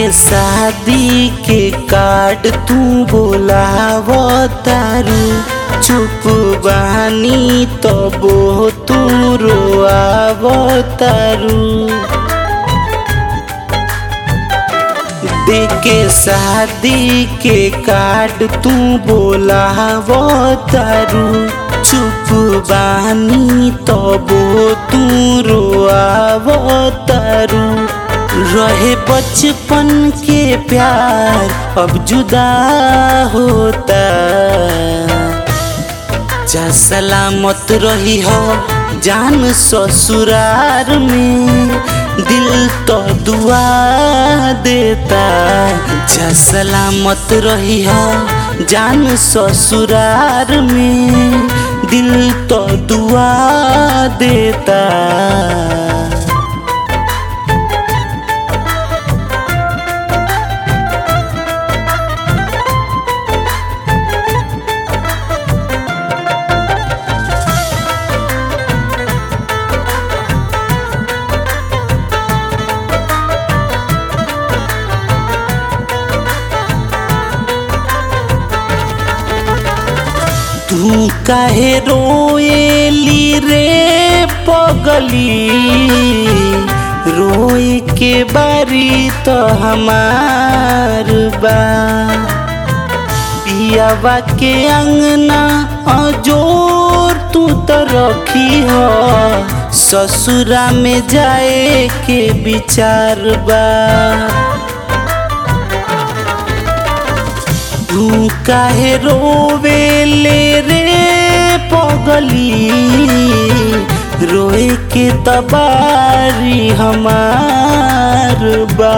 शादी के कार्ड तू बोलाव तारू चुप बानी तबो तू रोआव तारू देके शादी के कार्ड तू बोलाव तारू चुप बानी तबो तू रोआव तारू रहे बचपन के प्यार अब जुदा होता जा सलामत रही हो जान ससुरार में दिल तो दुआ देता जा सलामत रही हो जान ससुरार में दिल तो दुआ देता तू काहे रोएली रे पगली रोए के बारी तो हमार बा पियावा के अंगना अजोर तू तो रखी हो ससुरा में जाए के विचार बा तू काहे रोवेले रे पगली रोए के तबारी हमार बा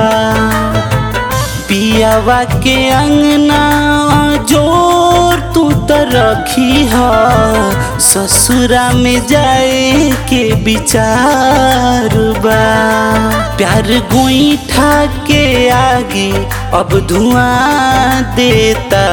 पियावा के अंगना जोर तू तो रखी हो ससुरा में जाए के विचार बा प्यार गोईठा के आगे अब धुआं देता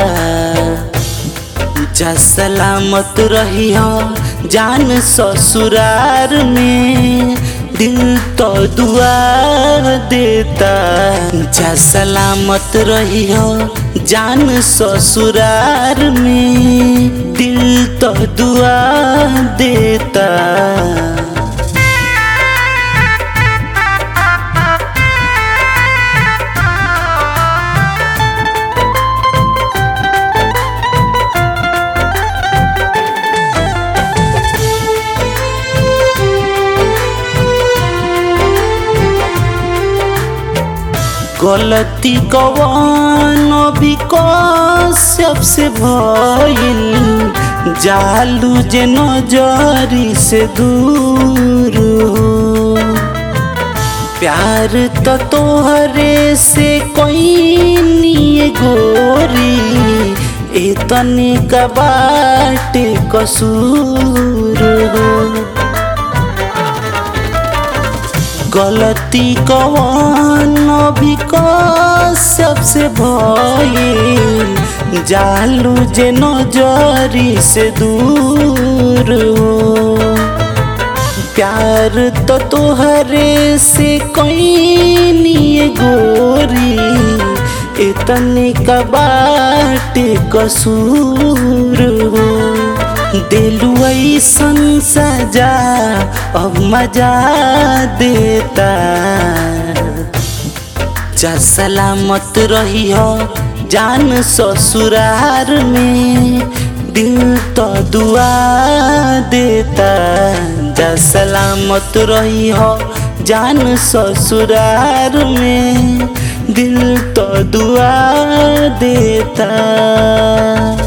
जा सलामत रही हो जान ससुरार में दिल तो दुआ देता जा सलामत रही हो जान ससुरार में दिल तो दुआ देता गलती कवन भी कश्यप से भइल जालू जे नजरी से दूर हो प्यार तो तोहरे से कोई नहीं गोरी इतने का बाटे कसूर हो गलती कवन भी सबसे भइल जालू जे नजरी से दूर हो प्यार तो तोहरे से कोई नहीं गोरी इतने का बाटे कसूर हो दिलु ऐसन सजा अब मजा देता जा सलामत रही हो जान ससुरार में दिल तो दुआ देता जा सलामत रही हो जान ससुरार में दिल तो दुआ देता